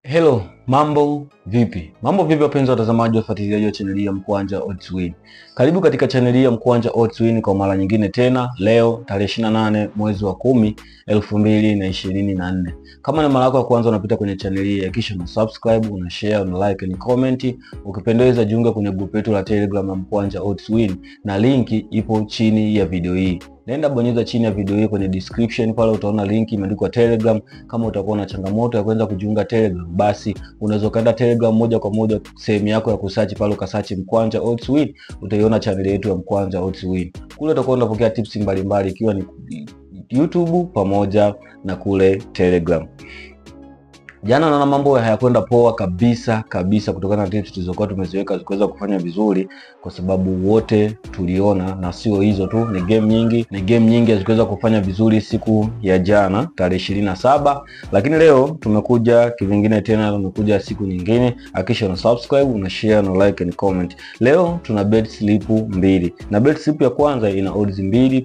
Hello, mambo vipi? Mambo vipi wapenzi watazamaji wafuatiliaji wa chaneli ya Mkwanja Odds Win. Karibu katika chaneli ya Mkwanja Odds Win kwa mara nyingine tena leo tarehe 28 mwezi wa kumi elfu mbili na ishirini na nne. Kama ni mara yako ya kwanza unapita kwenye chaneli hii, hakikisha una subscribe, una share, una like na comment. Ukipendeza jiunga kwenye grupu letu la Telegram ya Mkwanja Odds Win na linki ipo chini ya video hii. Naenda bonyeza chini ya video hii kwenye description pale utaona link imeandikwa Telegram. Kama utakuwa na changamoto ya kuweza kujiunga Telegram, basi unaweza ukaenda Telegram moja kwa moja sehemu yako ya kusearch pale ukasearch Mkwanja Odds Win, utaiona channel yetu ya Mkwanja Odds Win. Kule utakuwa unapokea tips mbalimbali ikiwa ni YouTube pamoja na kule Telegram. Jana naona mambo hayakwenda poa kabisa kabisa, kutokana na tips tulizokuwa tumeziweka zikuweza kufanya vizuri, kwa sababu wote tuliona, na sio hizo tu, ni game nyingi, ni game nyingi hazikuweza kufanya vizuri siku ya jana tarehe ishirini na saba, lakini leo tumekuja kivingine tena, tumekuja siku nyingine. Hakikisha una subscribe, una share, una like and comment. Leo tuna bet slip mbili, na bet slip ya kwanza ina odds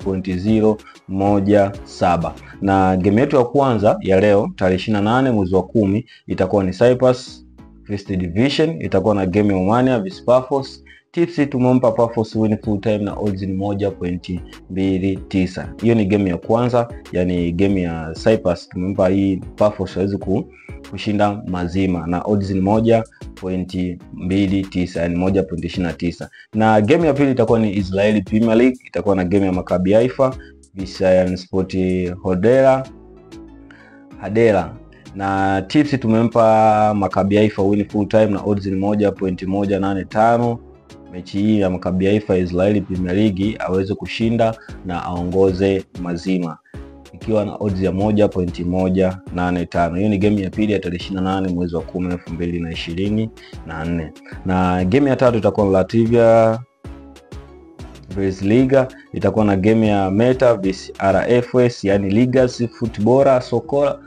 2.017 na game yetu ya kwanza ya leo tarehe 28 mwezi wa kumi itakuwa ni Cyprus First Division, itakuwa na game ya Omania vs Paphos. Tips tumempa Paphos win full time na odds ni 1.29. Hiyo ni game ya kwanza, yani game ya Cyprus tumempa hii Paphos hawezi kushinda mazima na odds ni 1.29, yani 1.29. Na game ya pili itakuwa ni Israeli Premier League, itakuwa na game ya Maccabi Haifa Visayan Sport Hodera Hadera na tips tumempa Maccabi Haifa win full time na odds ni 1.185. Mechi hii ya Maccabi Haifa Israeli Premier League aweze kushinda na aongoze mazima ikiwa na odds ya 1.185. Hiyo ni game ya pili ya tarehe 28 mwezi wa 10 2024, na game ya tatu itakuwa Latvia vs Liga itakuwa na game ya Meta vs RFS, yani Ligas Football Sokola,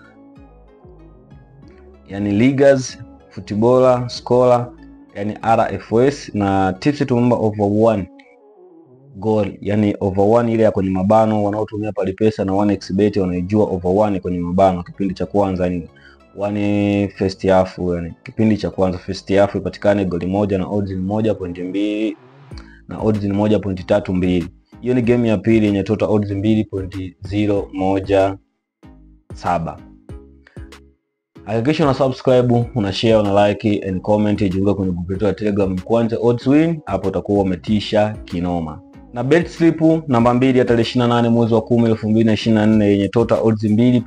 yani Ligas Football Scola, yani RFS, na tips tumemba over one goal, yani over one ile ya kwenye mabano. Wanaotumia palipesa na 1xbet wanaijua over one kwenye mabano, kipindi cha kwanza ni one first half, yani kipindi cha kwanza first half ipatikane goli moja na odds ni moja pointi mbili na odds ni moja pointi tatu mbili. Hiyo ni game ya pili yenye total odds mbili pointi zero moja saba. Hakikisha una subscribe, una share, una like and comment, jiunga kwenye group letu ya Telegram Mkwanja Odds Win, hapo utakuwa umetisha kinoma. Na bet slip namba mbili ya tarehe 28 mwezi wa 10 2024 yenye total odds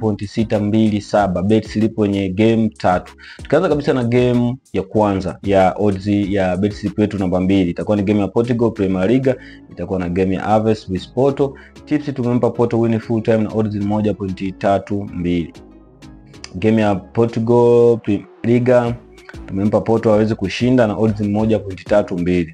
2.627 bet slip yenye game tatu. Tukianza kabisa na game ya kwanza ya odds ya bet slip yetu namba mbili itakuwa ni game ya Portugal Premier League, itakuwa na game ya Aves vs Porto. Tips tumempa Porto win full time na odds 1.32. Game ya Portugal Premier League tumempa Porto aweze kushinda na odds 1.32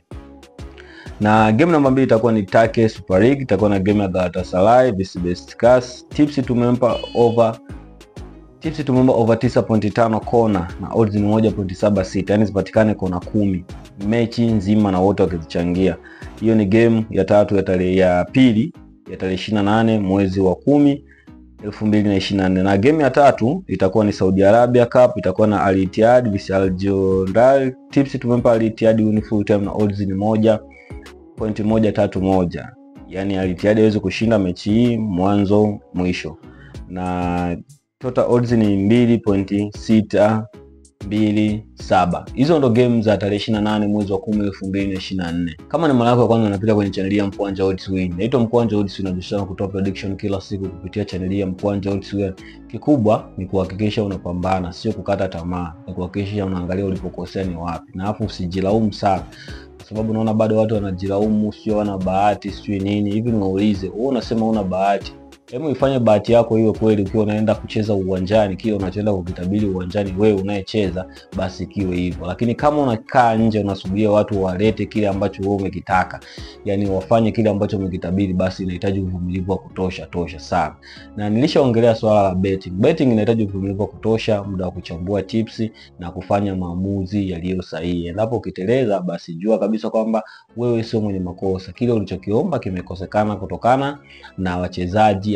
na game namba mbili itakuwa ni Turkey Super League, itakuwa na game ya Galatasaray vs Besiktas. Tips tumempa over tips tumempa over 9.5 kona na odds ni 1.76, yani zipatikane kona kumi mechi nzima na wote wakizichangia. Hiyo ni game ya tatu ya tarehe ya pili ya tarehe 28 mwezi wa kumi 2024 na game ya tatu itakuwa ni Saudi Arabia Cup, itakuwa na Al Ittihad vs Al Jondal. Tips tumempa Al Ittihad win full time na odds ni moja pointi moja tatu moja, yani Al Ittihad aweze kushinda mechi hii mwanzo mwisho, na total odds ni mbili pointi sita mbili saba. Hizo ndo game za tarehe 28 mwezi wa 10 2024. Kama ni mara yako ya kwanza unapita kwenye chaneli ya Mkwanja Odds Win, naitwa Mkwanja Odds Win, najishana kutoa prediction kila siku kupitia chaneli ya Mkwanja Odds Win. Kikubwa ni kuhakikisha unapambana, sio kukata tamaa, ni kuhakikisha unaangalia ulipokosea ni wapi, na hapo usijilaumu sana kwa sababu naona bado watu wanajilaumu, sio wana bahati, sio nini hivi. Niwaulize, wewe unasema una bahati, hebu ifanye bahati yako hiyo kweli. Ukiwa unaenda kucheza uwanjani, kile unachoenda kukitabiri uwanjani, wewe unayecheza, basi kiwe hivyo. Lakini kama unakaa nje unasubiria watu walete kile ambacho wewe umekitaka, yani wafanye kile ambacho umekitabiri, basi inahitaji uvumilivu wa kutosha tosha sana. Na nilishaongelea swala la betting. Betting inahitaji uvumilivu wa kutosha, muda wa kuchambua tips na kufanya maamuzi yaliyo sahihi. Endapo ukiteleza, basi jua kabisa kwamba wewe sio mwenye makosa, kile ulichokiomba kimekosekana kutokana na wachezaji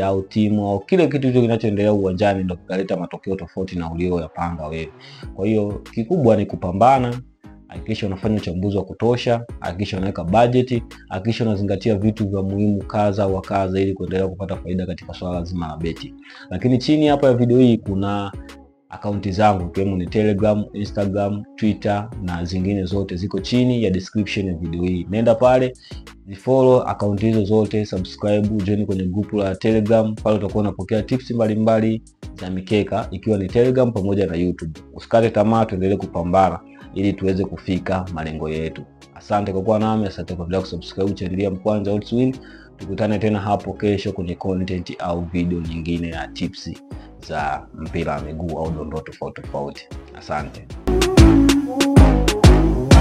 au timu au kile kitu hicho kinachoendelea uwanjani ndo kikaleta matokeo tofauti na ulioyapanga wewe. Kwa hiyo kikubwa ni kupambana, hakikisha unafanya uchambuzi wa kutosha, hakikisha unaweka bajeti, hakikisha unazingatia vitu vya muhimu kadha wa kadha ili kuendelea kupata faida katika swala zima la beti. Lakini chini hapa ya video hii kuna akaunti zangu ikiwemo ni Telegram, Instagram, Twitter na zingine zote ziko chini ya description ya video hii. Nenda pale zifollow akaunti hizo zote, subscribe, join kwenye grupu la Telegram. Pale utakuwa unapokea tips mbalimbali za mikeka ikiwa ni Telegram pamoja na YouTube. Usikate tamaa, tuendelee kupambana ili tuweze kufika malengo yetu. Asante kwa kuwa nami, asante kwa kusubscribe channel ya Mkwanja Odds Win. Tukutane tena hapo kesho kwenye content au video nyingine ya tips za mpira wa miguu au dondoo tofauti tofauti. Asante.